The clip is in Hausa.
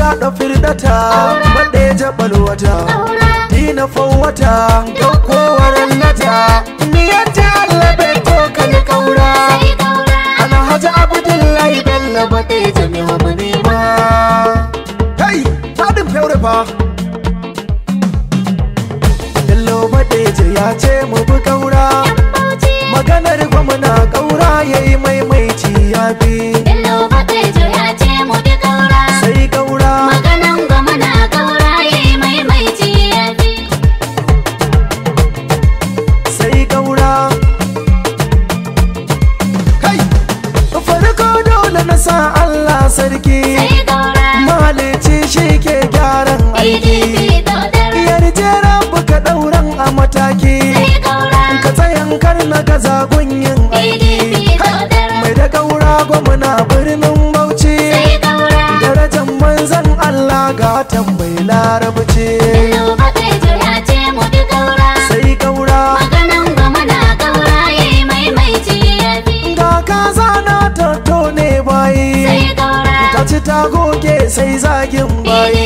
da firdata baɗe jabal wata dina fawwata daukowar nata niyan ta Allah bai to kan kaura ana haji abdullahi bello baɗe jami'a mu nema kai fadin fyaure fa bello baɗe ya ce mu bi kaura maganar gwamna kaura yayi maimaici ya bi sai kaura sai kaura kai farko dole na sa Allah sarki malici shi ke gyaran aiki yarje rabu ka ɗauran a mataki ka tsayan kar na gaza gunyin aiki mai da kaura gwamna birnin bauchi darajan manzan Allah ga tambayi larabci sai kaura ga kaza na tatto ne bayi ta ci ta goge sai zagin bayi